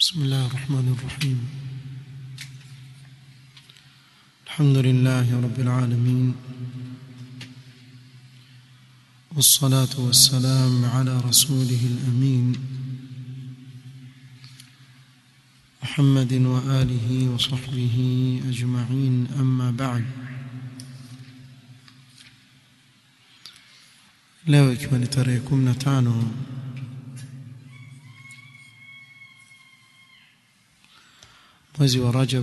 بسم الله الرحمن الرحيم الحمد لله رب العالمين والصلاة والسلام على رسوله الأمين محمد وآله وصحبه أجمعين أما بعد leo ikiwa ni tarehe 15 mwezi wa Rajab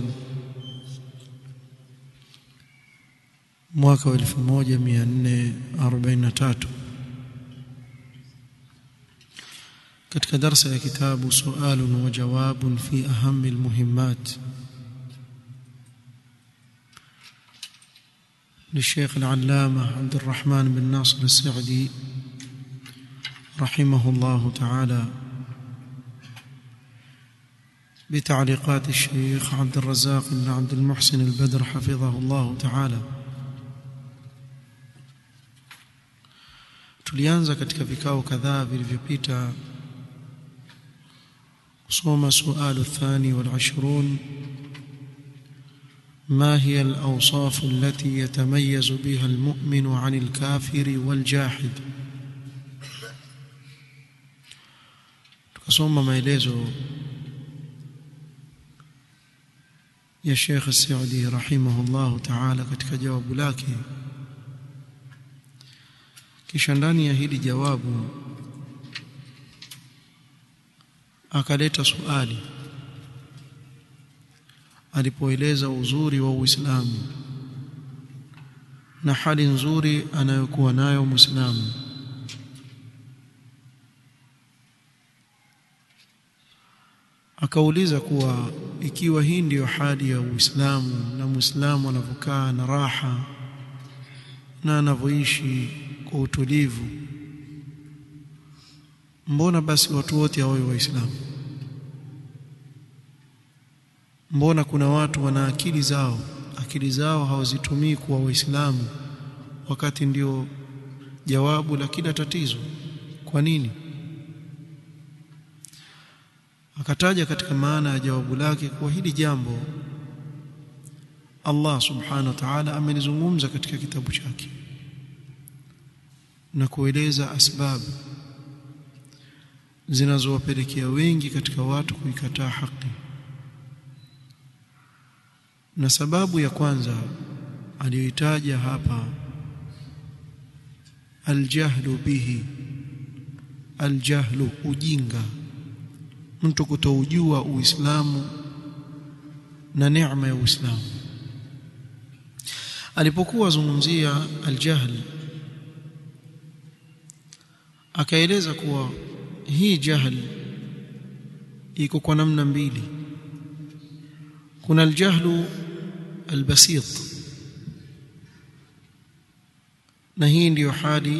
mwaka wa 1443 katika darsa ya kitabu sualun wa jawabun fi ahami almuhimmat للشيخ العلامة عبد الرحمن بن ناصر السعدي رحمه الله تعالى بتعليقات الشيخ عبد الرزاق بن عبد المحسن البدر حفظه الله تعالى tulianza katika vikao kadhaa vilivyopita kusoma sualu thani wal 20 ما هي الأوصاف التي يتميز بها المؤمن عن الكافر والجاحد tukasoma maelezo ya Sheikh Saudi rahimahullah ta'ala katika jawabu lake kisha ndani ya hili jawabu akaleta swali alipoeleza uzuri wa Uislamu na hali nzuri anayokuwa nayo Muislamu akauliza kuwa ikiwa hii ndiyo hali ya Uislamu na Muislamu anavyokaa na raha na anavyoishi kwa utulivu mbona basi watu wote hawawe waislamu mbona kuna watu wana akili zao akili zao hawazitumii kuwa waislamu wakati ndio jawabu la kila tatizo kwa nini akataja katika maana ya jawabu lake kuwa hili jambo Allah subhanahu wa ta'ala amelizungumza katika kitabu chake na kueleza asbabu zinazowapelekea wengi katika watu kuikataa haki na sababu ya kwanza aliyoitaja hapa aljahlu bihi aljahlu ujinga mtu kutoujua uislamu na neema ya uislamu alipokuwa azungumzia aljahl akaeleza kuwa hii jahl iko kwa namna mbili kuna aljahlu albasit na hii ndiyo hali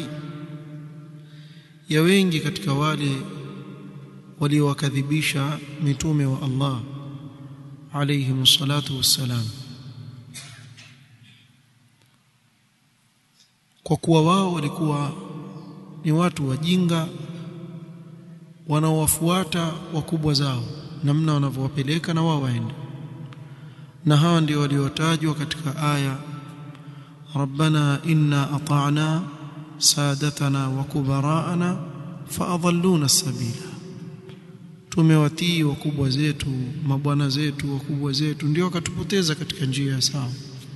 ya wengi katika wale waliowakadhibisha mitume wa Allah alayhim salatu wassalam kwa kuwa wao walikuwa ni watu wajinga wanaowafuata wakubwa zao namna wanavyowapeleka na wao waende na hawa ndio waliotajwa katika aya rabbana inna ata'na sadatana wa kubara'ana faadhalluna as-sabila tumewatii wakubwa zetu mabwana zetu wakubwa zetu ndio wakatupoteza katika njia ya sawa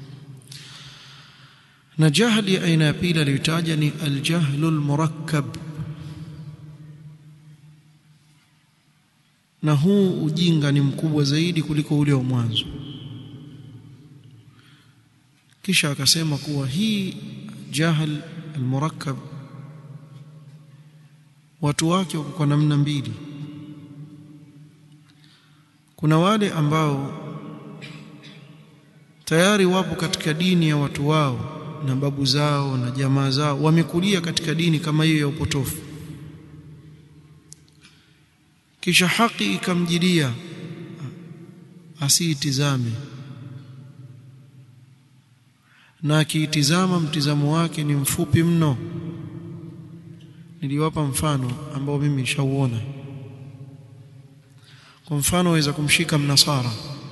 na jahli aina ya pili aliyotaja ni aljahlu almurakkab na huu ujinga ni mkubwa zaidi kuliko ule wa mwanzo kisha akasema kuwa hii jahl almurakkab watu wake wako kwa namna mbili kuna wale ambao tayari wapo katika dini ya watu wao na babu zao na jamaa zao wamekulia katika dini kama hiyo ya upotofu kisha haki ikamjilia asiitizame na akiitizama mtizamo wake ni mfupi mno niliwapa mfano ambao mimi nishauona kwa mfano waweza kumshika mnasara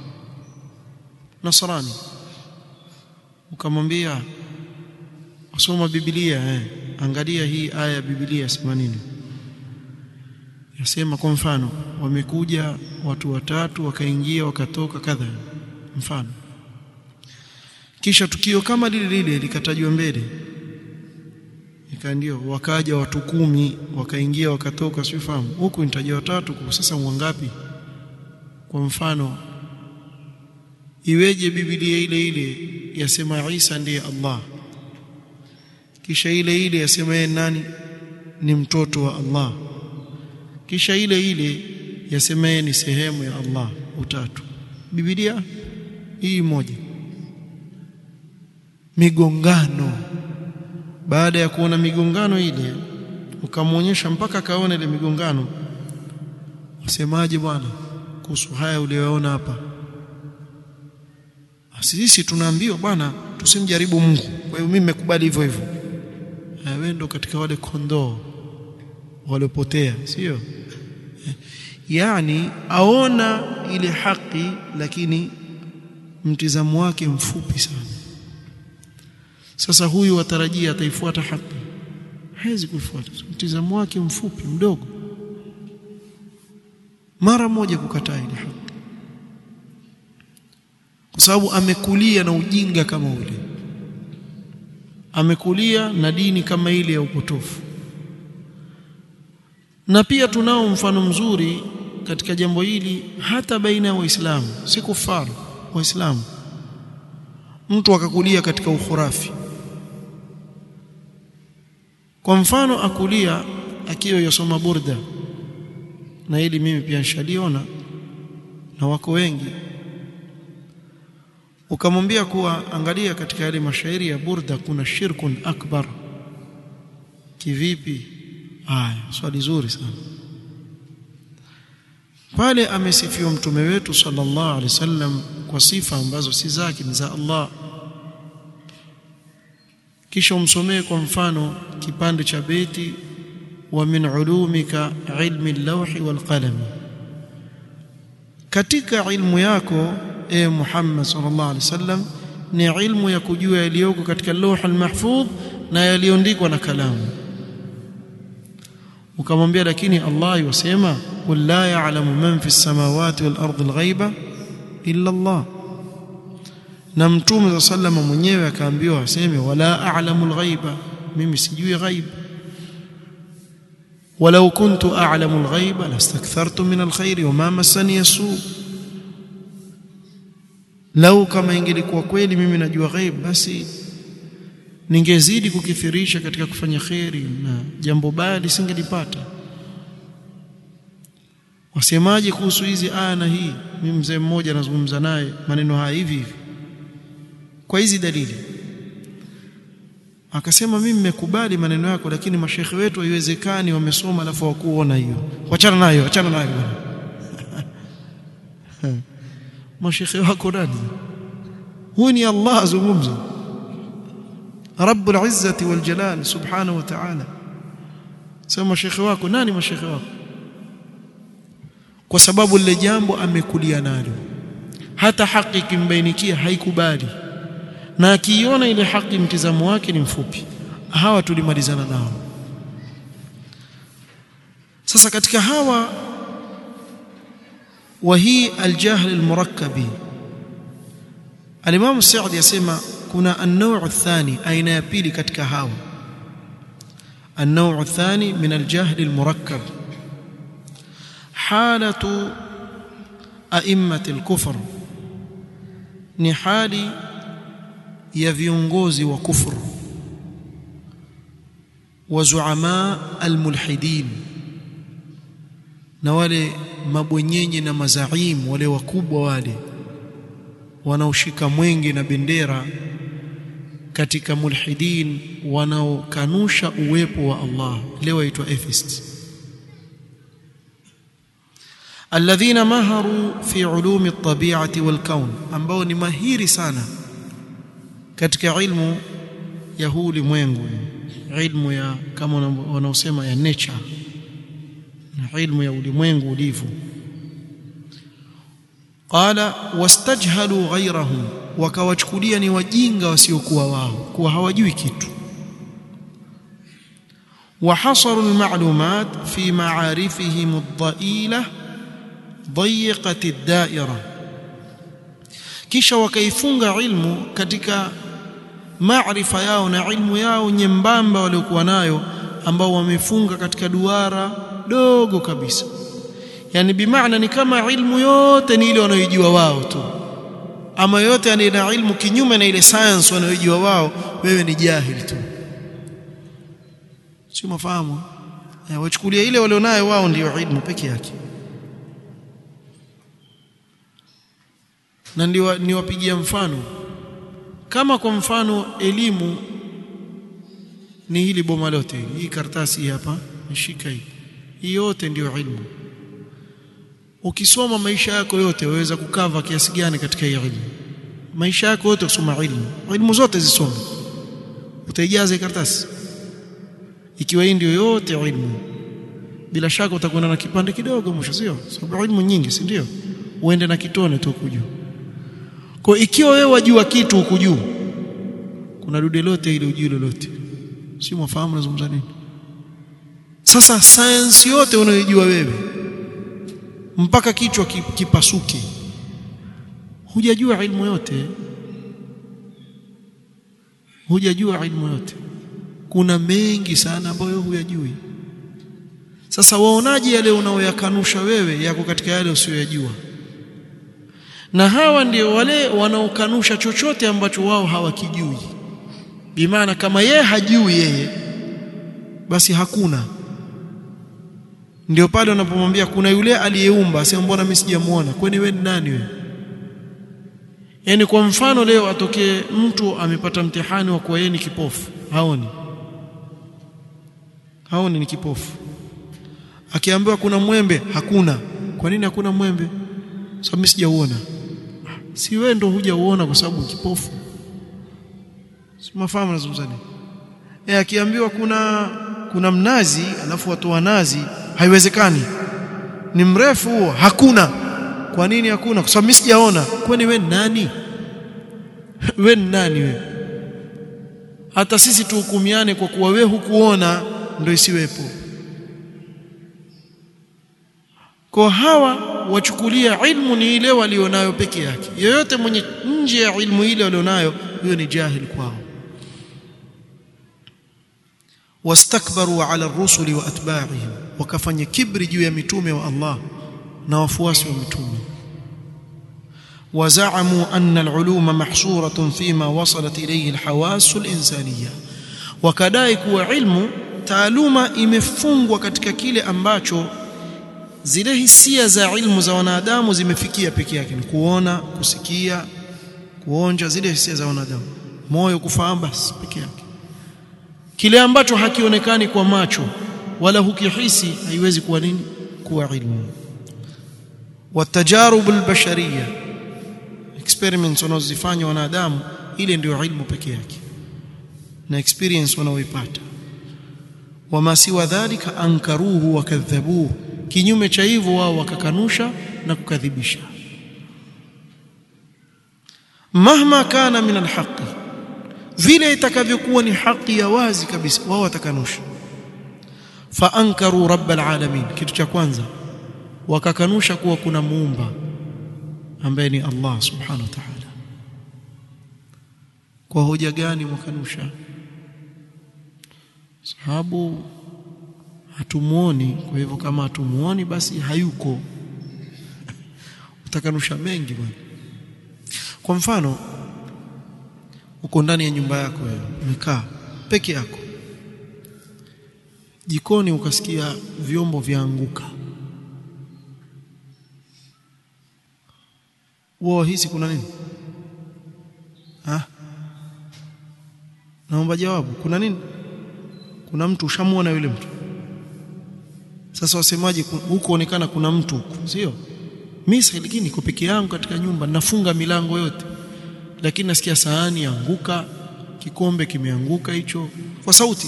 nasrani ukamwambia usoma biblia eh angalia hii aya ya biblia sema nini yasema kwa mfano wamekuja watu watatu wakaingia wakatoka kadha mfano kisha tukio kama lile lile likatajwa mbele ikaandio wakaja watu kumi wakaingia wakatoka sifahamu huku nitaja watatu kwa sasa mwangapi kwa mfano iweje biblia ile ile yasema Isa ndiye Allah kisha ile ile yasema yeye nani ni mtoto wa Allah kisha ile ile yasema yeye ni sehemu ya Allah utatu biblia hii moja migongano baada ya kuona migongano ile ukamwonyesha mpaka akaona ile migongano wasemaje bwana kuhusu haya uliyoona hapa sisi tunaambiwa bwana tusimjaribu Mungu kwa hiyo mimi nimekubali hivyo hivyo wewe ndo katika wale kondoo waliopotea sio yani aona ile haki lakini mtizamo wake mfupi sana sasa huyu watarajia ataifuata haki hawezi kuifuata mtizamo wake mfupi mdogo mara moja kukataa ile haki kwa sababu amekulia na ujinga kama ule amekulia na dini kama ile ya upotofu na pia tunao mfano mzuri katika jambo hili hata baina ya waislamu si kufaru waislamu mtu akakulia katika ukhurafi kwa mfano akulia akiwa yasoma burda na hili mimi pia nishaliona na wako wengi ukamwambia kuwa angalia katika yale mashairi ya burda kuna shirkun akbar kivipi haya swali zuri sana pale amesifiwa mtume wetu sallallahu alaihi wasallam kwa sifa ambazo si zake ni za Allah kisha umsomee kwa mfano kipande cha beti wa min ulumika ilmi al-lawhi wal qalam katika ilmu yako e Muhammad sallallahu alaihi wasallam ni ilmu ya kujua yaliyoko katika lawh al-mahfudh na yaliyoandikwa na kalamu ukamwambia lakini Allah yusema qul la ya'lamu man fi as-samawati wal ardi al-ghaiba illa Allah na mtume sallama mwenyewe akaambiwa aseme wala a'lamu al-ghaiba mimi sijui ghaib ولو كنت أعلم الغيب لاستكثرت من الخير وما مسني السوء لو kama ingelikuwa kweli mimi najua ghaib basi ningezidi kukithirisha katika kufanya kheri na jambo baya lisingelipata wasemaje kuhusu hizi aya na hii mimi mzee mmoja nazungumza naye maneno haya hivi hivi kwa hizi dalili akasema mimi nimekubali maneno yako lakini mashekhe wetu haiwezekani wamesoma alafu hawakuona hiyo wachana nayo achana nayo mashekhe wako nani huyu ni Allah azungumza Rabbul Izzati wal Jalal subhanahu wa ta'ala sema mashekhe wako nani mashekhe wako kwa sababu lile jambo amekulia nalo hata haki ikimbainikia haikubali na akiiona ile haki mtizamo wake ni mfupi hawa tulimalizana nao sasa katika hawa wa hii aljahl almurakkabi Al-Imam Sa'di yasema kuna an-naw' athani aina ya pili katika hawa an-naw' athani min al-jahl al-murakkab halatu a'immati al-kufr ni hali ya viongozi wa kufru wa zuama al-mulhidin na wale mabwenyenye na mazaim wale wakubwa wale wanaoshika mwenge na bendera katika mulhidin wanaokanusha uwepo wa Allah leo waitwa atheists alladhina maharu fi ulumi at-tabi'ati wal kawn ambao ni mahiri sana katika ilmu ya huu ulimwengu ilmu ya kama wanaosema ya nature na ilmu ya ulimwengu ulivyo qala wastajhalu ghayrahum wakawachukulia ni wajinga wasiokuwa wao kuwa hawajui kitu وحصروا المعلومات في معارفهم الضئيلة ضيقة الدائرة kisha wakaifunga ilmu katika maarifa yao na ilmu yao nyembamba waliokuwa nayo ambao wamefunga katika duara dogo kabisa yani bimaana ni kama ilmu yote ni ile wanayojua wao tu ama yote ana ilmu kinyume na ile science wanayojua wao wewe ni jahili tu si mafahamu wachukulia ile walionayo wao ndio ilmu peke yake na ndio niwapigia mfano kama kwa mfano elimu ni hili boma lote hii karatasi hapa nishika hii hii yote ndio ilmu ukisoma maisha yako yote waweza kukava kiasi gani katika hii ilmu maisha yako yote kusoma ilmu ilmu zote zisome utaijaza karatasi ikiwa hii ndio yote ilmu bila shaka utakwenda na kipande kidogo mwisho sio sababu ilmu nyingi si ndio uende na kitone tu kujua kwa ikiwa wewe wajua kitu huku juu kuna dude lote ile ujui lolote si mwafahamu nazungumza nini sasa science yote unayojua wewe mpaka kichwa kipasuke hujajua ilmu yote hujajua ilmu yote kuna mengi sana ambayo huyajui sasa waonaje yale unaoyakanusha wewe yako katika yale usiyoyajua na hawa ndio wale wanaokanusha chochote ambacho wao hawakijui bimaana kama yeye hajui yeye basi hakuna ndio pale unapomwambia kuna yule aliyeumba asema mbona mimi sijamuona kwani wewe ni nani wewe yani kwa mfano leo atokee mtu amepata mtihani wa kuwa yeye ni kipofu haoni haoni ni kipofu akiambiwa kuna mwembe hakuna kwa nini hakuna mwembe sababu mimi sijauona si wewe ndo hujauona kwa sababu kipofu si mafahamu nazungumza nini eh akiambiwa kuna kuna mnazi alafu watu wa nazi haiwezekani ni mrefu huo hakuna kwa nini hakuna kwa sababu mimi sijaona kwani wewe nani wewe nani wewe hata sisi tuhukumiane kwa kuwa wewe hukuona ndio isiwepo kwa hawa wachukulia ilmu ni ile walionayo peke yake yoyote mwenye nje ya ilmu ile walionayo huyo ni jahil kwao wastakbaru ala rusuli wa atba'ihim wakafanya kibri juu ya mitume wa Allah na wafuasi wa mitume وزعموا أن العلوم محصورة فيما وصلت إليه الحواس الإنسانية وكدai kuwa ilmu taaluma imefungwa katika kile ambacho zile hisia za ilmu za wanadamu zimefikia peke yake ni kuona kusikia kuonja zile hisia za wanadamu moyo kufahamu basi peke yake kile ambacho hakionekani kwa macho wala hukihisi haiwezi kuwa nini kuwa ilmu watajarub albashariyah experiments wanazozifanya wanadamu ile ndio ilmu peke yake na experience wanaoipata wama siwa dhalika ankaruhu wakadhabuhu kinyume cha hivyo wao wakakanusha na kukadhibisha mahma kana min alhaqi vile itakavyokuwa ni haki ya wazi kabisa wao watakanusha fa ankaru rabbal alamin kitu cha kwanza wakakanusha kuwa kuna muumba ambaye ni Allah subhanahu wa ta'ala kwa hoja gani mwakanusha sababu hatumuoni kwa hivyo kama hatumuoni basi hayuko utakanusha mengi bwana kwa mfano uko ndani ya nyumba yako wewe umekaa peke yako jikoni ukasikia vyombo vyaanguka wao hisi kuna nini ah naomba jawabu kuna nini kuna mtu ushamuona yule mtu sasa wasemaje huko onekana kuna mtu huko sio mimi lakini niko peke yangu katika nyumba nafunga milango yote lakini nasikia sahani anguka kikombe kimeanguka hicho kwa sauti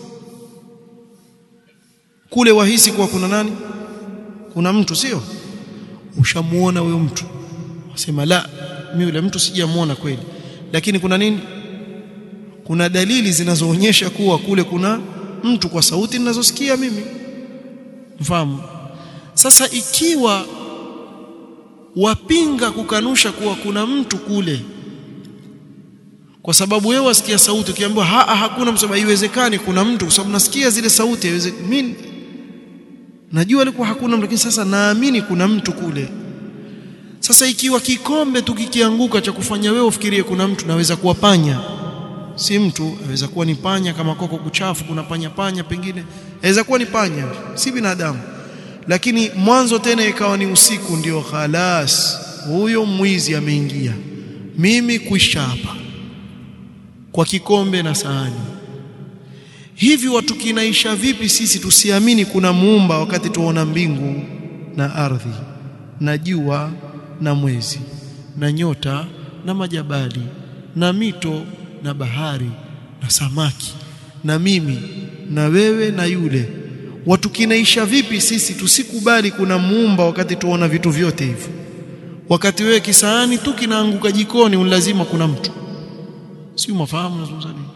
kule wahisi kuwa kuna nani kuna mtu sio ushamuona huyo mtu asema la mimi yule mtu sijamuona kweli lakini kuna nini kuna dalili zinazoonyesha kuwa kule kuna mtu kwa sauti ninazosikia mimi mfahamu sasa ikiwa wapinga kukanusha kuwa kuna mtu kule kwa sababu wewe wasikia sauti ukiambiwa ha, hakuna msababu haiwezekani kuna mtu kwa sababu nasikia zile sauti haiwezekani mimi najua alikuwa hakuna mtu lakini sasa naamini kuna mtu kule sasa ikiwa kikombe tu kikianguka cha kufanya wewe ufikirie kuna mtu naweza kuwa panya si mtu aweza kuwa ni panya kama koko kuchafu kuna panya panya pengine aweza kuwa ni panya si binadamu lakini mwanzo tena ikawa ni usiku ndio khalas huyo mwizi ameingia mimi kuisha hapa kwa kikombe na sahani hivi watu kinaisha vipi sisi tusiamini kuna muumba wakati tuona mbingu na ardhi na jua na mwezi na nyota na majabali na mito na bahari na samaki na mimi na wewe na yule watu kinaisha vipi sisi tusikubali kuna muumba wakati tuona vitu vyote hivyo wakati wewe kisahani tu kinaanguka jikoni lazima kuna mtu si umafahamu nazungumza nini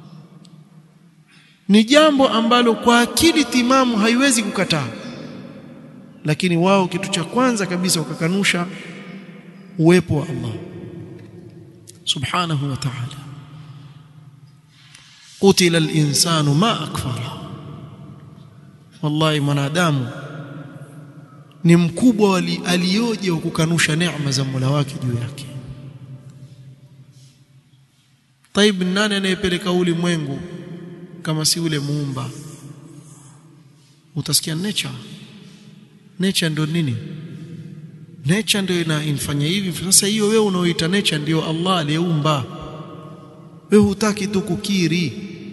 ni jambo ambalo kwa akili timamu haiwezi kukataa lakini wao kitu cha kwanza kabisa wakakanusha uwepo wa Allah subhanahu wa ta'ala qutila al-insanu ma akfara wallahi mwanadamu ni mkubwa aliyoje wa kukanusha neema za Mola wake juu yake Taib nani anayepeleka ulimwengu kama si ule muumba utasikia nature nature ndio nini nature ndio inafanya hivi sasa hiyo wewe unaoita nature ndio Allah aliyeumba wewe hutaki tu kukiri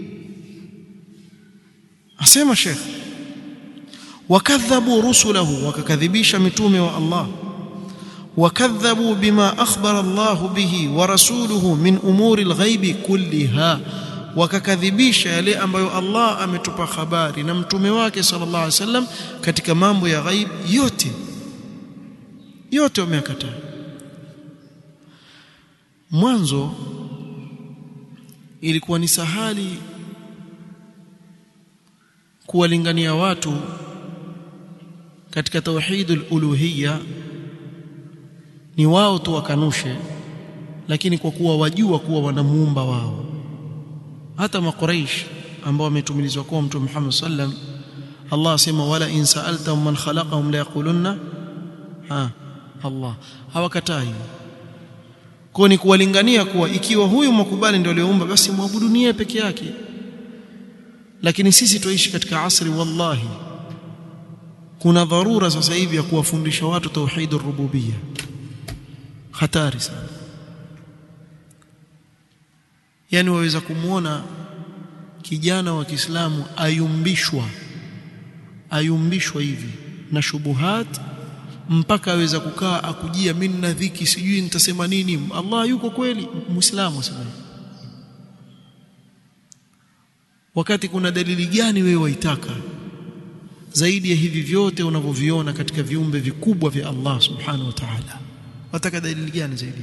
asema Sheikh wakadhabu rusulahu wakakadhibisha mitume wa Allah wakadhabu bima akhbara Allah bihi wa rasuluhu min umuri alghaibi kulliha wakakadhibisha yale ambayo Allah ametupa habari na mtume wake sallallahu alaihi wasallam katika mambo ya ghaib yote yote wameyakataa mwanzo ilikuwa ni sahali kuwalingania watu katika tauhidul uluhiyya ni wao tu wakanushe lakini kwa kuwa wajua kuwa wanamuumba wao hata makuraish ambao wametumilizwa kwa mtume Muhammad sallam Allah asema wala in sa'altahum man khalaqahum la yaqulunna ha Allah hawakatai kwa ni kuwalingania kuwa ikiwa huyu mkubali ndio aliyeumba basi muabudu niye peke yake lakini sisi tuishi katika asri wallahi kuna dharura sasa hivi ya kuwafundisha watu tauhid rububiyya hatari sana yani waweza kumuona kijana wa Kiislamu ayumbishwa ayumbishwa hivi na shubuhat mpaka aweza kukaa akujia mimi na dhiki sijui nitasema nini Allah yuko kweli muislamu asema wakati kuna dalili gani wewe waitaka zaidi ya hivi vyote unavyoviona katika viumbe vikubwa vya Allah subhanahu wa ta'ala wataka dalili gani zaidi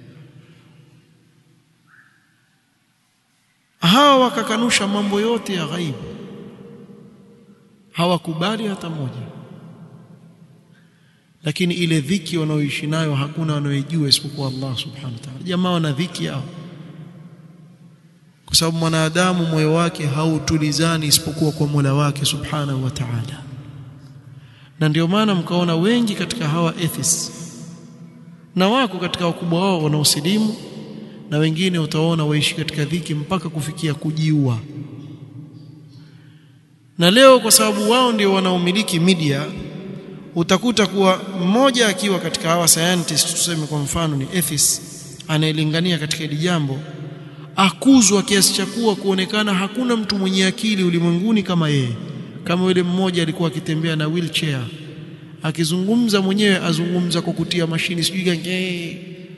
hawa wakakanusha mambo yote ya ghaibu hawakubali hata moja lakini ile dhiki wanaoishi nayo hakuna wanaoijua isipokuwa Allah subhanahu wa ta'ala jamaa wana dhiki yao kwa sababu mwanadamu moyo wake hautulizani isipokuwa kwa Mola wake subhanahu wa ta'ala na ndio maana mkaona wengi katika hawa atheists na wako katika wakubwa wao wanaosilimu na wengine utaona waishi katika dhiki mpaka kufikia kujiua na leo kwa sababu wao ndio wanaomiliki media utakuta kuwa mmoja akiwa katika hawa scientist tuseme kwa mfano ni atheist anayelingania katika hili jambo akuzwa kiasi cha kuwa kuonekana hakuna mtu mwenye akili ulimwenguni kama yeye kama yule mmoja alikuwa akitembea na wheelchair akizungumza mwenyewe azungumza kwa kutia mashini sijui gani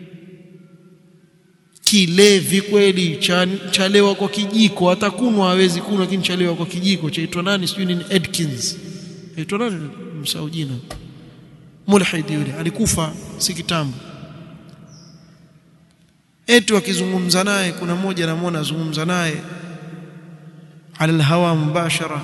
kilevi kweli chalewa kwa kijiko hata kunwa hawezi kunwa lakini chalewa kwa kijiko chaitwa nani sijui nini Edkins aitwa nani msahau jina mulhid yule alikufa si kitambo eti wakizungumza naye kuna mmoja namwona azungumza naye ala alhawa mubashara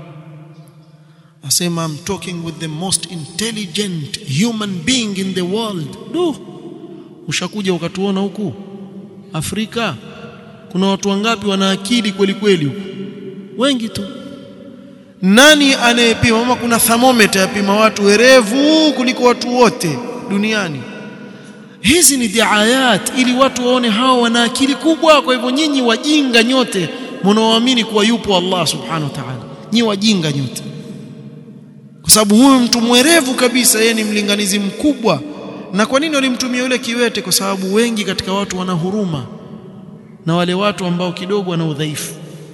asema I'm talking with the most intelligent human being in the world du ushakuja ukatuona huku Afrika kuna watu wangapi wana akili kweli kweli huku wengi tu nani anayepima kama kuna thermometer yapima watu werevu kuliko watu wote duniani hizi ni diayat ili watu waone hao wana akili kubwa kwa hivyo nyinyi wajinga nyote mnaoamini kuwa yupo Allah subhanahu wa ta'ala nyinyi wajinga nyote kwa sababu huyu mtu mwerevu kabisa yeye ni mlinganizi mkubwa na kwa nini walimtumia yule kiwete kwa sababu wengi katika watu wana huruma na wale watu ambao kidogo wana udhaifu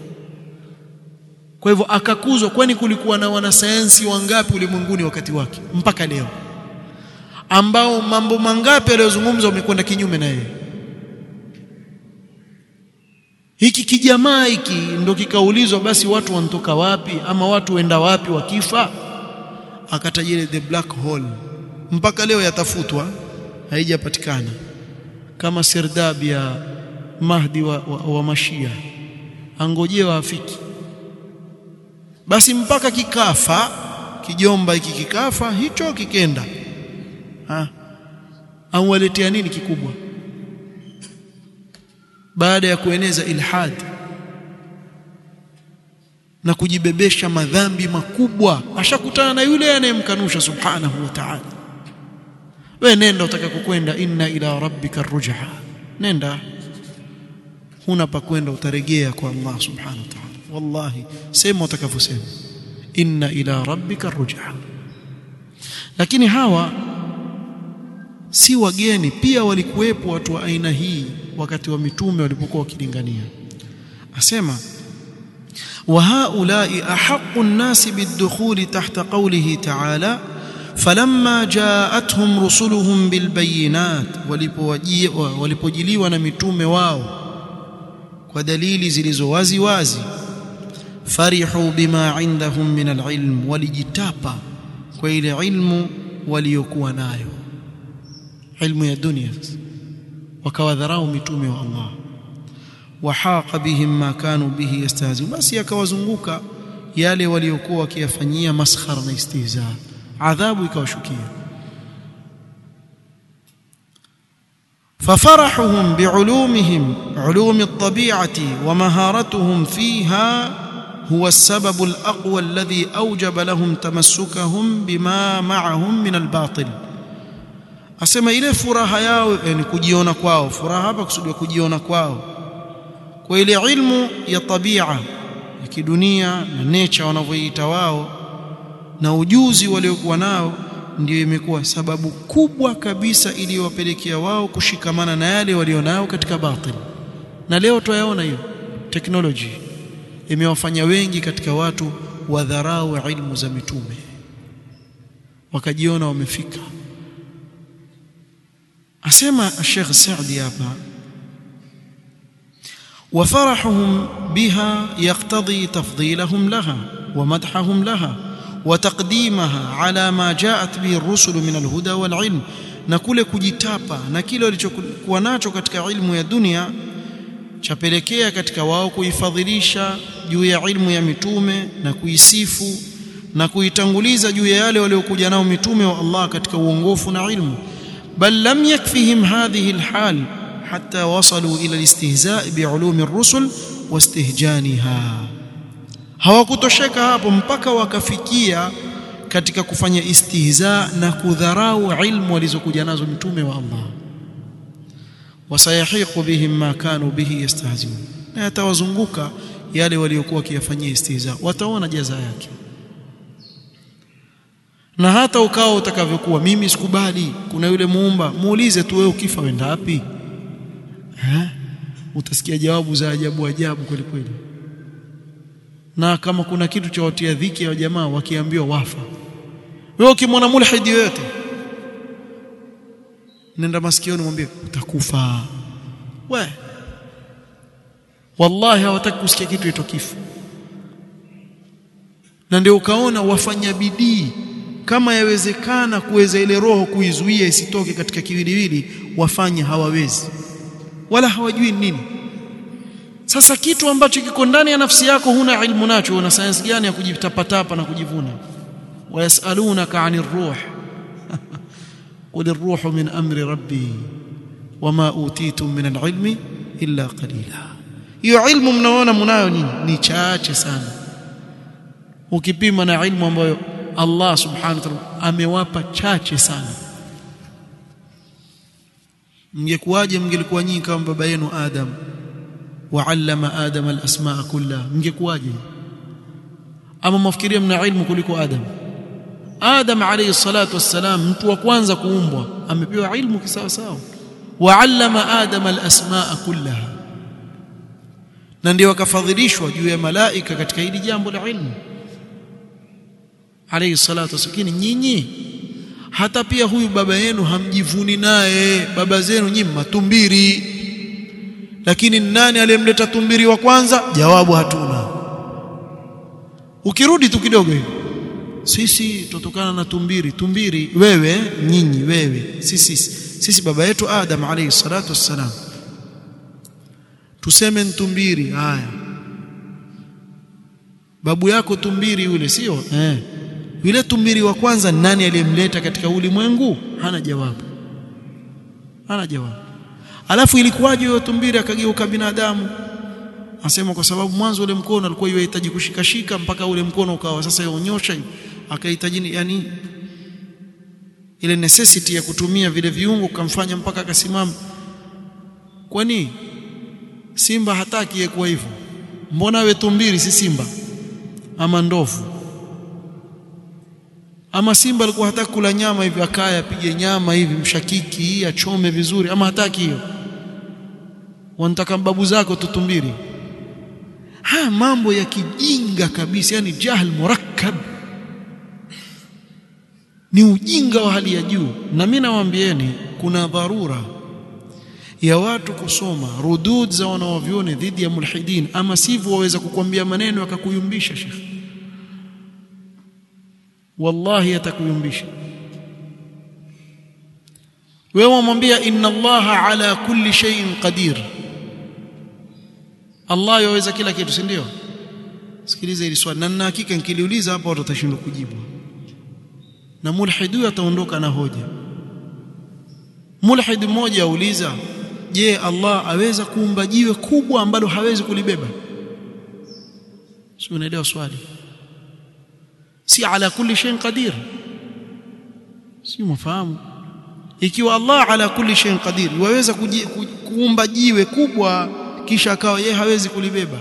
kwa hivyo akakuzwa kwani kulikuwa na wanasayansi wangapi ulimwenguni wakati wake mpaka leo ambao mambo mangapi aliyozungumza wamekwenda kinyume na yeye hiki kijamaa hiki ndo kikaulizwa basi watu wanatoka wapi ama watu wenda wapi wakifa akatajile the black hole mpaka leo yatafutwa haijapatikana kama sirdab ya mahdi wa, wa, wa mashia angojewa afiki basi mpaka kikafa kijomba hiki kikafa hicho kikenda ha au waletea nini kikubwa baada ya kueneza ilhad na kujibebesha madhambi makubwa ashakutana na yule anayemkanusha subhanahu wa ta'ala wewe nenda utaka kukwenda inna ila rabbika rujha nenda huna pa kwenda utarejea kwa Allah subhanahu wa ta'ala wallahi sema utakavyosema inna ila rabbika rujha lakini hawa si wageni pia walikuwepo watu wa aina hii wakati wa mitume walipokuwa wakilingania asema وهؤلاء أحق الناس بالدخول تحت قوله تعالى فلما جاءتهم رسلهم بالبينات walipojiliwa na mitume wao kwa dalili zilizo wazi wazi farihu bima indahum min alilm walijitapa kwa ile ilmu waliokuwa nayo ilmu ya dunia wakawadharau mitume wa Allah wahaqa bihim ma kanu bihi yastahzi'un basi akawazunguka yale waliokuwa wakiyafanyia maskhara na istihza adhabu ikawashukia ففرحهم بعلومهم علوم الطبيعه ومهارتهم فيها هو السبب الاقوى الذي اوجب لهم تمسكهم بما معهم من الباطل asema ile furaha yao yani kujiona kwao furaha hapa kusudiwa kujiona kwao kwa ile ilmu ya tabia ya kidunia na nature wanavyoita wao na ujuzi waliokuwa nao ndio imekuwa sababu kubwa kabisa iliyowapelekea wao kushikamana na yale walionao katika batil na leo tuyaona hiyo technology imewafanya wengi katika watu wadharau ilmu za mitume wakajiona wamefika asema Sheikh Saadi hapa وفرحهم بها يقتضي تفضيلهم لها ومدحهم لها وتقديمها على ما جاءت به الرسل من الهدى والعلم na kule kujitapa na kile walichokuwa nacho katika ilmu ya dunia chapelekea katika wao kuifadhilisha juu ya ilmu ya mitume na kuisifu na kuitanguliza juu ya yale waliokuja nao mitume wa Allah katika uongofu na ilmu bal lam yakfihim hadhihi alhal hatta wasalu ila alistihza' bi'ulumi ar-rusul wastihjaniha hawakutosheka hapo mpaka wakafikia katika kufanya istihza na kudharau ilmu walizokuja nazo mitume wa Allah wasayahiqu bihim ma kanu bihi yastahzi'un na yatawazunguka yale waliokuwa wakiyafanyia istihza wataona jaza yake na hata ukao utakavyokuwa mimi sikubali kuna yule muumba muulize tu wewe ukifa wenda wapi eh utasikia jawabu za ajabu ajabu kweli kweli na kama kuna kitu cha watia dhiki ya jamaa wakiambiwa wafa wewe ukimwona mulhidi yote nenda masikioni mwambie utakufa we wallahi hawataki kusikia kitu ito kifo na ndio ukaona wafanya bidii kama yawezekana kuweza ile roho kuizuia isitoke katika kiwiliwili wafanye hawawezi wala hawajui nini sasa kitu ambacho kiko ndani ya nafsi yako huna ilmu nacho una sayansi gani ya kujitapatapa na kujivuna wayasalunaka anir ruh qul ar-ruhu min amri rabbi wama utitum min al-ilmi illa qalila hiyo ilmu mnaona mnayo nini ni chache sana ukipima na ilmu ambayo Allah subhanahu wa ta'ala amewapa chache sana mngekuwaje mngelikuwa nyinyi kama baba yenu Adam waallama Adam al-asmaa kullaha mngekuwaje ama mafikiria mna ilmu kuliko Adam Adam alayhi salatu wassalam mtu wa kwanza kuumbwa amepewa ilmu kisawa sawa waallama Adam al-asmaa kullaha na ndio akafadhilishwa juu ya malaika katika hili jambo la ilmu alayhi salatu wassalam nyinyi hata pia huyu baba yenu hamjivuni naye baba zenu nyinyi matumbiri lakini nani aliyemleta tumbiri wa kwanza jawabu hatuna ukirudi tu kidogo hivi sisi tutokana na tumbiri tumbiri wewe nyinyi wewe sisi sisi baba yetu Adam alayhi salatu wassalam tuseme ntumbiri haya babu yako tumbiri yule sio eh yule tumbiri wa kwanza nani aliyemleta katika ulimwengu hana jawabu hana jawabu alafu ilikuwaje huyo tumbiri akageuka binadamu asema kwa sababu mwanzo ule mkono alikuwa yahitaji kushikashika mpaka ule mkono ukawa sasa yonyosha akahitaji yani ile necessity ya kutumia vile viungo kamfanya mpaka akasimama kwani simba hataki kuwa hivyo mbona we tumbiri si simba ama ndovu ama simba alikuwa hataki kula nyama hivi akaya apige nyama hivi mshakiki hii achome vizuri ama hataki hiyo wanataka babu zako tutumbiri haya mambo ya kijinga kabisa yani jahl murakkab ni ujinga wa hali ya juu na mimi nawaambieni kuna dharura ya watu kusoma rudud za wanawavyoni dhidi ya mulhidin ama sivyo waweza kukwambia maneno yakakuyumbisha shekhi wallahi atakuyumbisha wewe umwambia inna allaha ala kulli shay'in qadir Allah yaweza kila kitu si ndio sikiliza hili swali na nina hakika nikiliuliza hapa watu watashindwa kujibu na mulhidu ataondoka na hoja mulhid mmoja auliza je Allah aweza kuumba jiwe kubwa ambalo hawezi kulibeba sio unaelewa swali si ala kulli shay'in qadir si mfahamu ikiwa Allah ala kulli shay'in qadir waweza kuumba jiwe kubwa kisha akawa yeye hawezi kulibeba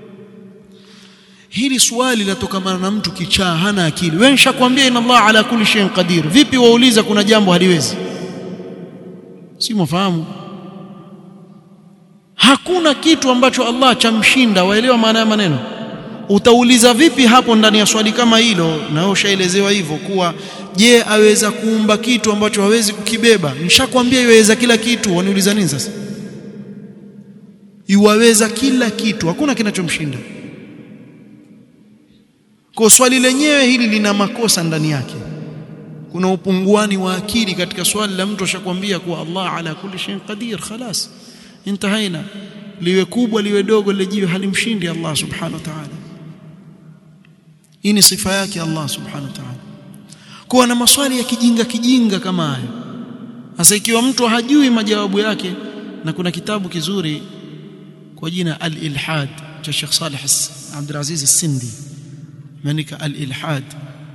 hili swali latokamana na mtu kichaa hana akili wewe nishakwambia inna Allah ala kulli shay'in qadir vipi wauliza kuna jambo haliwezi si mfahamu hakuna kitu ambacho Allah chamshinda waelewa maana ya maneno utauliza vipi hapo ndani ya swali kama hilo na wewe ushaelezewa hivyo kuwa je aweza kuumba kitu ambacho hawezi kukibeba nishakwambia iweza kila kitu waniuliza nini sasa iwaweza kila kitu hakuna kinachomshinda kwa swali lenyewe hili lina makosa ndani yake kuna upunguani wa akili katika swali la mtu ashakwambia kuwa Allah ala kulli shay'in qadir khalas intahaina liwe kubwa liwe dogo lile jiwe halimshindi Allah subhanahu wa ta'ala hii ni sifa yake Allah subhanahu wa ta'ala kuwa na maswali ya kijinga kijinga kama haya sasa ikiwa mtu hajui majawabu yake na kuna kitabu kizuri kwa jina al-ilhad cha Sheikh Saleh Abdul Aziz As-Sindi maandika al-ilhad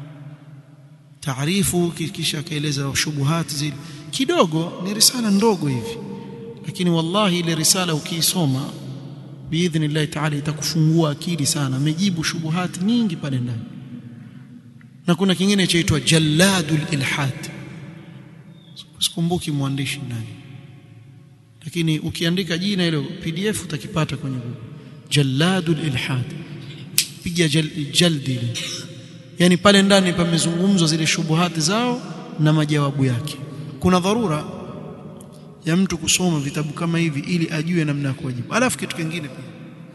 taarifu kisha kaeleza shubuhat zile kidogo ni risala ndogo hivi lakini wallahi ile risala ukiisoma biidhnillah taala itakufungua akili sana amejibu shubuhat nyingi pale ndani na kuna kingine chaitwa jalladul ilhad sikumbuki mwandishi nani lakini ukiandika jina hilo pdf utakipata kwenye google jalladul ilhad piga jal, jaldi yani pale ndani pamezungumzwa zile shubuhati zao na majawabu yake kuna dharura ya mtu kusoma vitabu kama hivi ili ajue namna ya kujibu alafu kitu kingine pia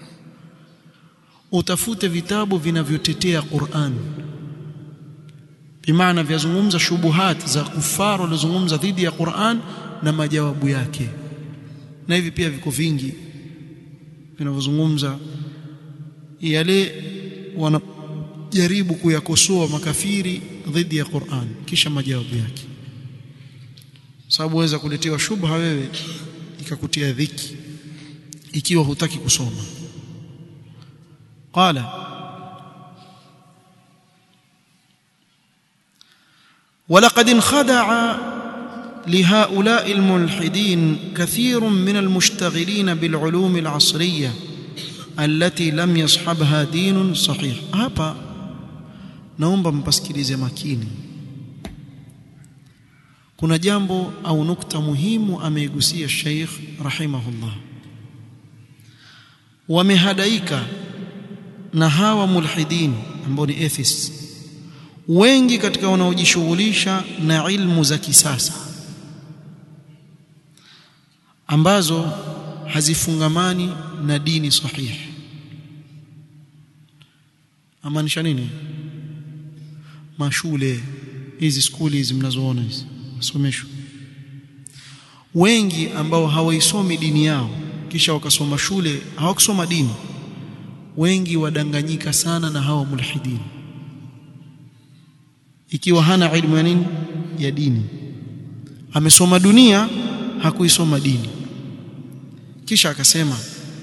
utafute vitabu vinavyotetea Qur'an bimaana vyazungumza shubuhat za kufaru walizungumza dhidi ya Qur'an na majawabu yake na hivi pia viko vingi vinavyozungumza yale wanajaribu kuyakosoa makafiri dhidi ya Qur'an kisha majawabu yake sababu waweza kuletewa shubha wewe ikakutia dhiki ikiwa hutaki kusoma qala ولقد انخدع لهؤلاء الملحدين كثير من المشتغلين بالعلوم العصريه التي لم يصحبها دين صحيح hapa naomba mpasikilize makini kuna jambo au nukta muhimu ameigusia Sheikh rahimahullah wamehadaika na hawa mulhidin ambao ni atheists wengi katika wanaojishughulisha na ilmu za kisasa ambazo hazifungamani na dini sahihi amaanisha nini mashule hizi skuli hizi mnazoona hizi masomesho wengi ambao hawaisomi dini yao kisha wakasoma shule hawakusoma dini wengi wadanganyika sana na hawa mulhidini ikiwa hana ilmu ya nini ya dini amesoma dunia hakuisoma dini kisha akasema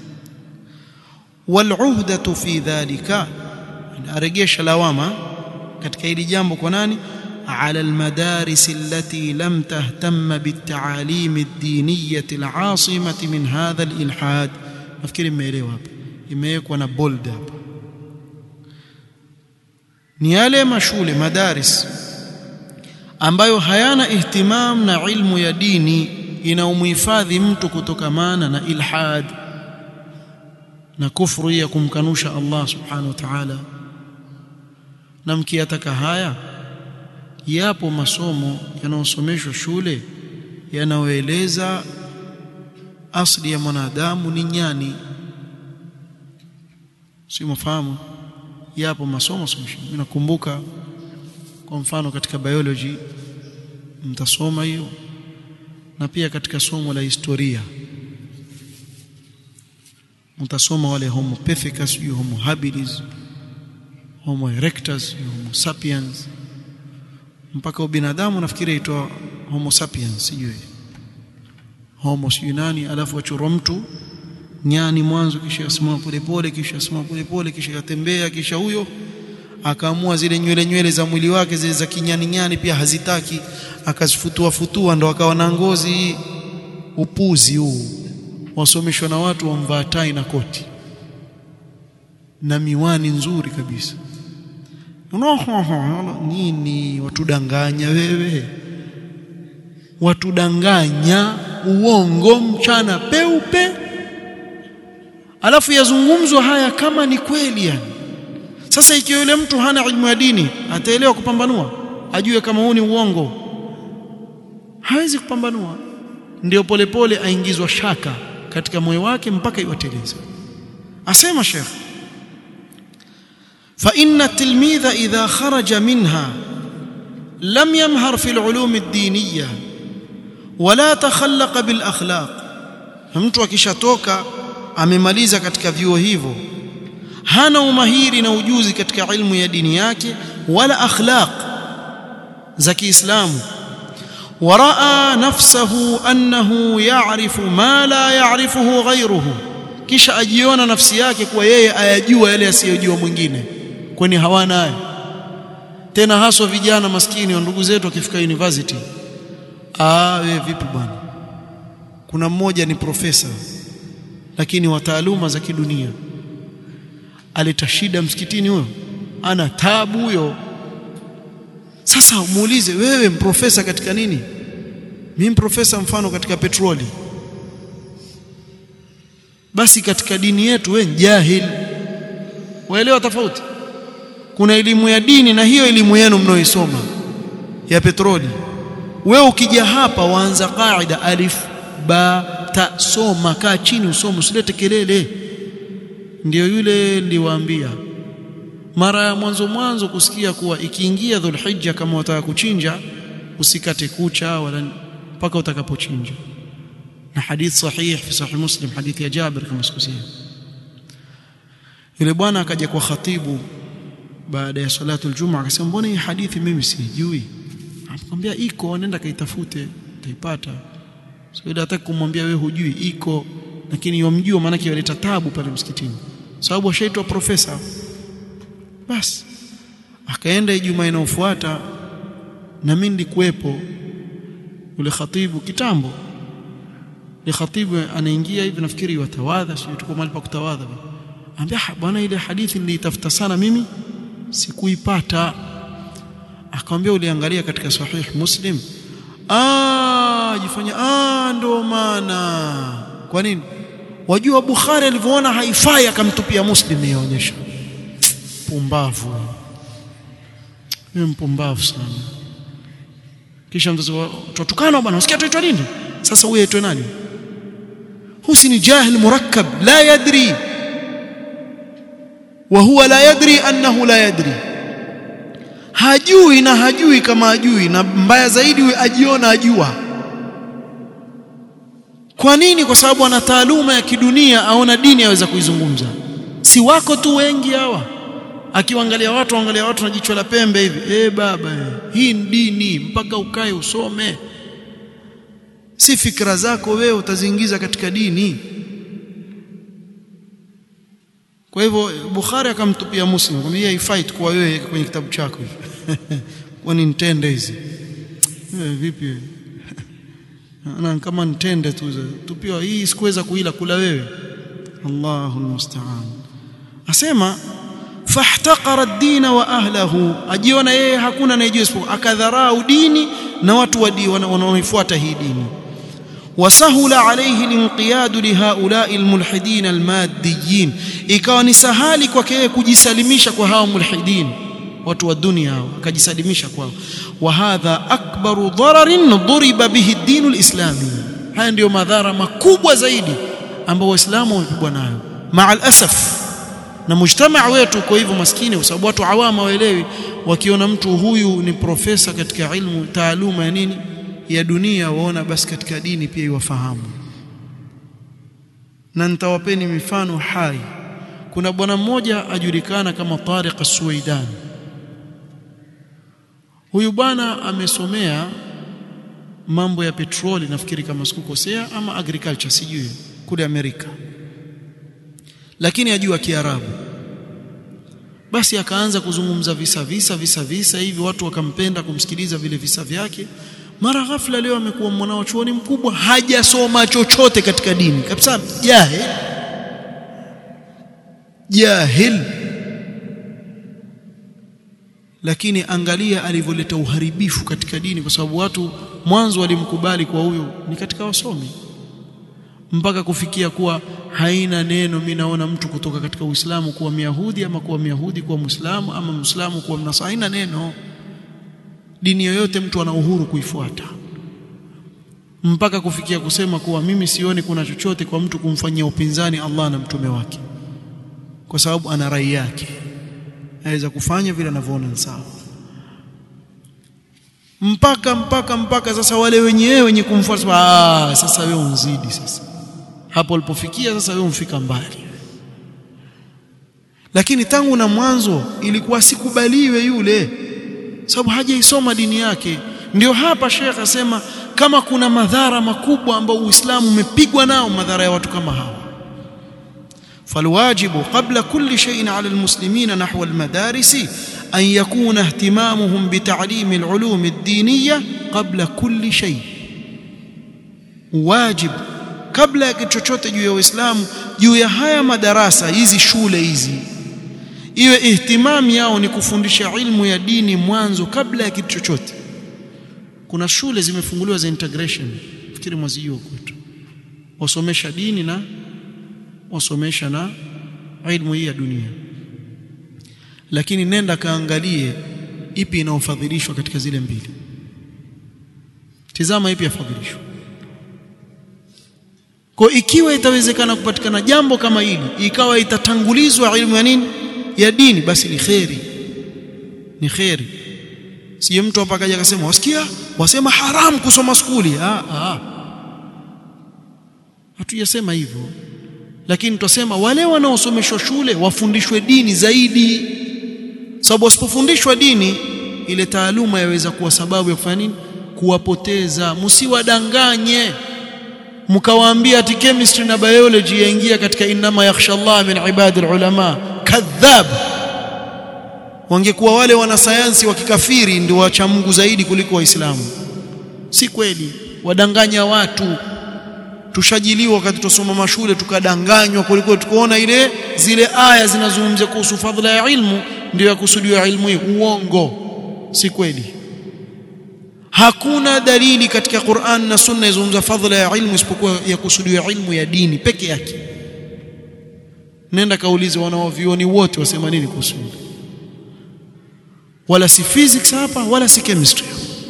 wal'uhdatu fi dhalika aregesha lawama katika hili jambo kwa nani على المدارس التي لم تهتم بالتعاليم الدينية العاصمة من هذا الإلحاد nafikiri mmeelewa hapa imewekwa na bold hapa ni yale mashule madaris ambayo hayana ihtimam na ilmu ya dini inaumhifadhi mtu kutokamana na ilhad na kufru ya kumkanusha Allah subhanahu wa ta'ala na mkiyataka haya yapo masomo yanayosomeshwa shule yanayoeleza asli ya mwanadamu ni nyani si mfahamu yapo masomo someshwa mimi nakumbuka kwa mfano katika biology mtasoma hiyo na pia katika somo la historia mtasoma wale homo pithecus homo habilis homo erectus homo sapiens mpaka ubinadamu nafikiri aitwa homo sapiens sijui homo sijui nani alafu achorwa mtu nyani mwanzo kisha asimama polepole kisha asimama polepole kisha yatembea kisha huyo akaamua zile nywele nywele za mwili wake zile za kinyani nyani pia hazitaki akazifutua futua ndo akawa na ngozi upuzi huu wasomeshwa na watu wamvaa tai na koti na miwani nzuri kabisa nini watudanganya wewe watudanganya uongo mchana peupe alafu yazungumzwa haya kama ni kweli yani sasa ikiwa yule mtu hana ilmu ya dini ataelewa kupambanua ajue kama huu ni uongo hawezi kupambanua ndio polepole aingizwa shaka katika moyo wake mpaka iwateleze asema shekh فإن التلميذ إذا خرج منها لم يمهر في العلوم الدينية ولا تخلق بالأخلاق mtu akishatoka amemaliza katika vyuo hivyo hana umahiri na ujuzi katika ilmu ya dini yake wala akhlaq za Kiislamu waraa nafsahu annahu ya'rifu ma la ya'rifuhu ghayruhu kisha ajiona nafsi yake kuwa yeye ayajua yale asiyojua mwingine kwani hawana hayo tena haswa vijana maskini wa ndugu zetu wakifika university ah wewe vipi bwana kuna mmoja ni profesa lakini wa taaluma za kidunia aleta shida msikitini huyo ana tabu huyo sasa muulize wewe mprofesa katika nini mimi profesa mfano katika petroli basi katika dini yetu wewe jahil waelewa tofauti kuna elimu ya dini na hiyo elimu yenu mnaoisoma ya petroli wewe ukija hapa waanza qaida alif ba ta soma kaa chini usome usilete kelele ndio yule niliwaambia mara ya mwanzo mwanzo kusikia kuwa ikiingia dhulhijja kama wataka kuchinja usikate kucha wala mpaka utakapochinja na hadith sahih fi sahih muslim hadithi ya Jabir kama sikosea yule bwana akaja kwa khatibu baada ya salatu aljumma akasema mbona hii hadithi mimi sijui akamwambia iko nenda kaitafute utaipata so ile hataki kumwambia wewe hujui iko lakini yomjua maana yake yaleta tabu pale msikitini sababu ashaitwa profesa basi akaenda Ijumaa inayofuata na mimi nilikuwepo yule khatibu kitambo ni khatibu anaingia hivi nafikiri watawadha sio tuko mahali pa kutawadha ambia bwana ile hadithi nilitafuta sana mimi sikuipata akamwambia uliangalia katika sahih muslim ah jifanya ah ndo maana kwa nini wajua bukhari alivyoona haifai akamtupia muslim yaonyesha pumbavu ni mpumbavu sana kisha mtoto tutukana bwana usikia tuitwa nini sasa huyu aitwe nani husni jahil murakkab la yadri wa huwa la yadri annahu la yadri hajui na hajui kama hajui na mbaya zaidi ajiona ajua kwa nini kwa sababu ana taaluma ya kidunia aona dini aweza kuizungumza si wako tu wengi hawa akiwaangalia watu angalia watu na jicho la pembe hivi eh baba hii ni dini mpaka ukae usome si fikra zako wewe utaziingiza katika dini kwa hivyo Bukhari akamtupia Muslim kwamba hii fight kwa wewe kwenye kitabu chako kwani nitende hizi vipi na kama nitende tu tupiwa hii sikuweza kuila kula wewe Allahu musta'an asema fahtaqara ad-din wa ahlihi ajiona yeye hakuna anayejua isipokuwa akadharau dini na watu wa dini wanaoifuata hii dini وسهل عليه الانقياد لهؤلاء الملحدين الماديين ikawa ni sahali kwake yeye kujisalimisha kwa hao mulhidin watu wa dunia hao akajisalimisha kwao wa hadha akbaru dararin duriba bihi ad-din al-islami haya ndio madhara makubwa zaidi ambao waislamu wamepigwa nayo ma'al asaf na mujtamaa wetu kwa hivyo maskini kwa sababu watu awama waelewi wakiona mtu huyu ni profesa katika ilmu taaluma ya nini ya dunia waona basi katika dini pia iwafahamu na nitawapeni mifano hai kuna bwana mmoja ajulikana kama Tariq As-Suwaidan huyu bwana amesomea mambo ya petroli nafikiri kama sikukosea ama agriculture sijui kule Amerika lakini ajua Kiarabu basi akaanza kuzungumza visa visa visa visa hivi watu wakampenda kumsikiliza vile visa vyake mara ghafla leo amekuwa mwanao chuoni mkubwa hajasoma chochote katika dini kabisa jahil jahil lakini angalia alivyoleta uharibifu katika dini kwa sababu watu mwanzo walimkubali kwa huyo ni katika wasomi mpaka kufikia kuwa haina neno mimi naona mtu kutoka katika Uislamu kuwa Myahudi ama kuwa Myahudi kuwa Muislamu ama Muislamu kuwa Mnasara haina neno dini yoyote mtu ana uhuru kuifuata mpaka kufikia kusema kuwa mimi sioni kuna chochote kwa mtu kumfanyia upinzani Allah na mtume wake kwa sababu ana rai yake aweza kufanya vile anavyoona sawa mpaka mpaka mpaka sasa wale wenyewe wenye kumfuata ah sasa wewe unzidi sasa hapo ulipofikia sasa wewe umfika mbali lakini tangu na mwanzo ilikuwa sikubaliwe yule sababu hajaisoma dini yake ndio hapa Sheikh asema kama kuna madhara makubwa ambayo Uislamu umepigwa nao madhara ya watu kama hawa فالواجب قبل كل شيء على المسلمين نحو المدارس أن يكون اهتمامهم بتعليم العلوم الدينية قبل كل شيء واجب kabla ya kitu chochote juu ya Uislamu juu ya haya madarasa hizi shule hizi iwe ihtimam yao ni kufundisha ilmu ya dini mwanzo kabla ya kitu chochote kuna shule zimefunguliwa za integration fikiri mwazijua kwetu wasomesha dini na wasomesha na ilmu hii ya dunia lakini nenda kaangalie ipi inaofadhilishwa katika zile mbili tizama ipi yafadhilishwa kwa ikiwa itawezekana kupatikana jambo kama hili ikawa itatangulizwa ilmu ya nini ya dini basi ni kheri ni kheri sije mtu hapa akaja akasema wasikia wasema haram kusoma skuli ah ah hatujasema hivyo lakini tutasema wale wanaosomeshwa shule wafundishwe dini zaidi sababu wasipofundishwa dini ile taaluma yaweza kuwa sababu ya kufanya nini kuwapoteza msiwadanganye mkawaambia ati chemistry na biology yaingia katika inama yakhsha Allah min ibadil ulama kadhab wangekuwa wale wanasayansi wa kikafiri ndio wacha Mungu zaidi kuliko waislamu si kweli wadanganya watu tushajiliwa wakati tusoma mashule tukadanganywa kuliko tukoona ile zile aya zinazungumzia kuhusu fadhila ya ilmu ndio yakusudiwa ilmu hii uongo si kweli hakuna dalili katika Qur'an na Sunna izungumza fadhila ya ilmu isipokuwa ya kusudiwa ilmu ya dini peke yake nenda kaulize wanaovioni wote wasema nini kuhusu wala si physics hapa wala si chemistry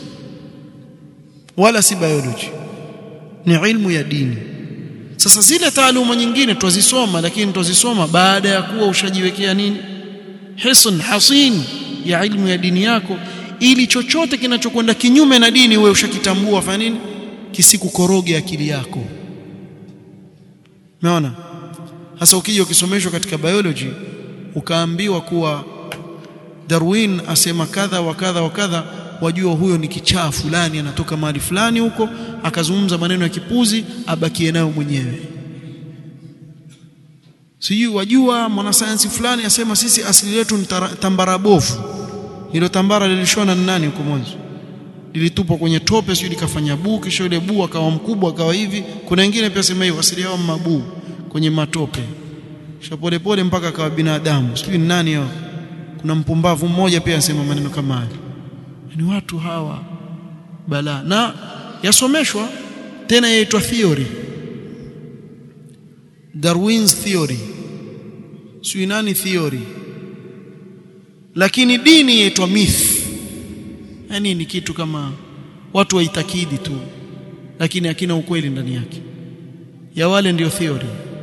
wala si biology ni ilmu ya dini sasa zile taaluma nyingine twazisoma lakini twazisoma baada ya kuwa ushajiwekea nini hisn hasin ya ilmu ya dini yako ili chochote kinachokwenda kinyume na dini wewe ushakitambua fanya nini kisikukoroge akili yako umeona sasa ukija ukisomeshwa katika biology ukaambiwa kuwa Darwin asema kadha wa kadha wa kadha wajua huyo ni kichaa fulani anatoka mahali fulani huko akazungumza maneno ya kipuzi abakie nayo mwenyewe sijui wajua mwanasayansi fulani asema sisi asili yetu ni tambara bovu hilo tambara lilishona na nani huko mwanzo lilitupwa kwenye tope sio likafanya buu kisha ile buu akawa mkubwa akawa hivi kuna wengine pia sema hivyo asili yao mabuu kwenye matope kisha pole pole mpaka akawa binadamu sijui ni nani hao kuna mpumbavu mmoja pia anasema maneno kama haya ni watu hawa bala na yasomeshwa tena yaitwa theory Darwin's theory sio nani theory lakini dini yaitwa myth yani ni kitu kama watu waitakidi tu lakini hakina ukweli ndani yake ya wale ndio theory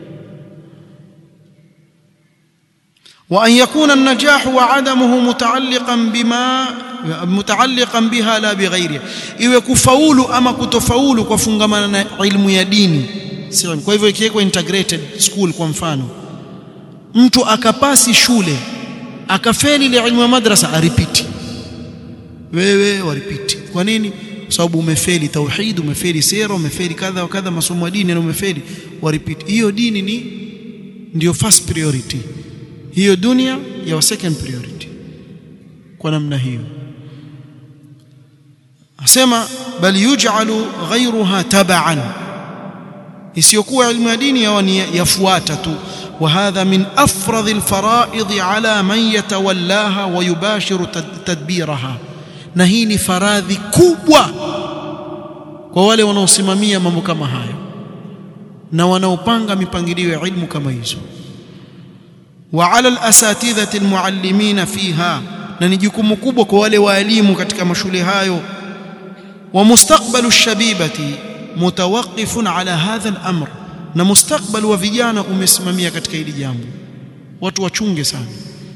وأن يكون النجاح وعدمه متعلقا بما متعلقا بها لا بغيرها iwe kufaulu ama kutofaulu kwa fungamana na ilmu ya dini sio kwa hivyo ikiwekwa integrated school kwa mfano mtu akapasi shule akafeli ile ilmu ya madrasa aripiti wewe waripiti kwa nini kwa sababu umefeli tauhid umefeli sera umefeli kadha wa kadha masomo ya dini na umefeli waripiti hiyo dini ni ndio first priority hiyo dunia ya second priority kwa namna hiyo asema bal yuj'alu ghayruha tab'an isiyokuwa ilmu ya dini yafuata tu وهذا من افرض الفرائض على من يتولاها ويباشر تدبيرها na hii ni faradhi kubwa kwa wale wanaosimamia mambo kama hayo na wanaopanga mipangilio ya ilmu kama hizo وعلى الاساتذه المعلمين فيها na ni jukumu kubwa kwa wale waalimu katika mashule hayo wa mustakbalu shabibati mutawaqqifun ala hadha al-amr na mustakbal wa vijana umesimamia katika hili jambo watu wachunge sana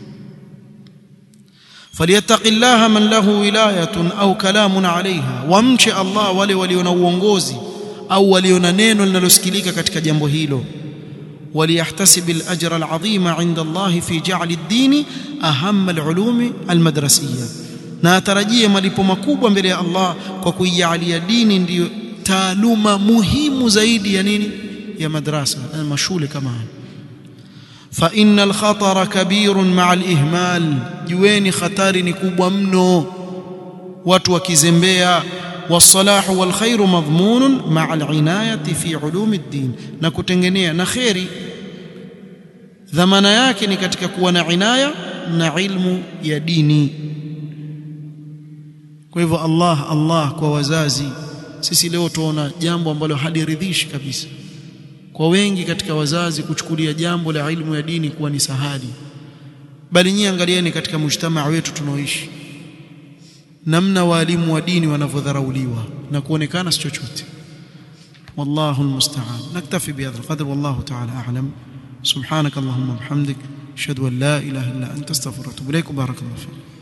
falyattaqillaha man lahu wilayatun au kalamun alaiha wamche Allah wale walio na uongozi au walio na neno linalosikilika katika jambo hilo وليحتسب الأجر العظيم عند الله في جعل الدين أهم العلوم المدرسية na atarajie malipo makubwa mbele ya Allah kwa kuijalia dini ndiyo taaluma muhimu zaidi ya nini ya madrasa na mashule kama haya fa innal khatara kabirun ma'a al-ihmal jueni khatari ni kubwa mno watu wakizembea والصلاح والخير مضمون مع العناية في علوم الدين na kutengenea na khairi dhamana yake ni katika kuwa na inaya na ilmu ya dini kwa hivyo Allah Allah kwa wazazi sisi leo tuona jambo ambalo haliridhishi kabisa kwa wengi katika wazazi kuchukulia jambo la ilmu ya dini kuwa ni sahali bali nyinyi angalieni katika mujtamaa wetu tunaoishi namna walimu wa dini wanavyodharauliwa na kuonekana si chochote wallahu almusta'an naktafi bihadha alqadr wallahu ta'ala a'lam subhanak allahumma bihamdik ashhadu an la ilaha illa anta astaghfiruka wa atubu ilaik barakallahu fik